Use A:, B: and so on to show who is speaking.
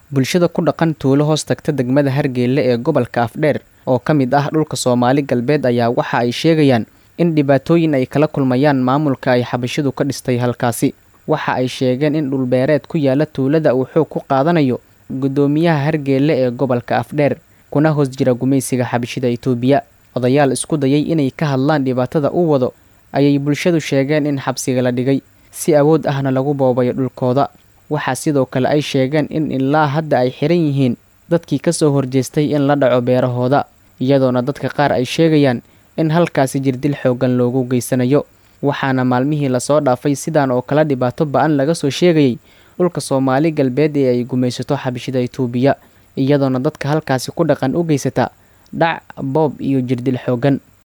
A: bulshada ku dhaqan tuulo hoos tagta degmada hargeyle ee gobolka afdheer oo ka mid ah dhulka soomaali galbeed ayaa waxa ay sheegayaan in dhibaatooyin ay kala kulmayaan maamulka ay xabashidu ka dhistay halkaasi waxa ay sheegeen in dhulbeereed ku yaala tuulada uu xoog ku qaadanayo guddoomiyaha hargeelle ee gobolka afdheer kuna hoos jira gumaysiga xabashida itoobiya odayaal isku dayay inay ka hadlaan dhibaatada u wado ayay bulshadu sheegeen in xabsiga la dhigay si awood ahna lagu boobayo dhulkooda waxaa sidoo kale ay sheegeen in ilaa hadda ay xiran yihiin dadkii ka soo horjeestay in la dhaco beerahooda iyadoona dadka qaar ay sheegayaan in halkaasi jirdil xooggan loogu geysanayo waxaana maalmihii lasoo dhaafay sidaan oo kale dhibaato ba-an laga soo sheegayay dhulka soomaali galbeed ee ay gumaysato xabashida itoobiya iyadoona dadka halkaasi ku dhaqan u geysata dhac boob iyo jirdil xooggan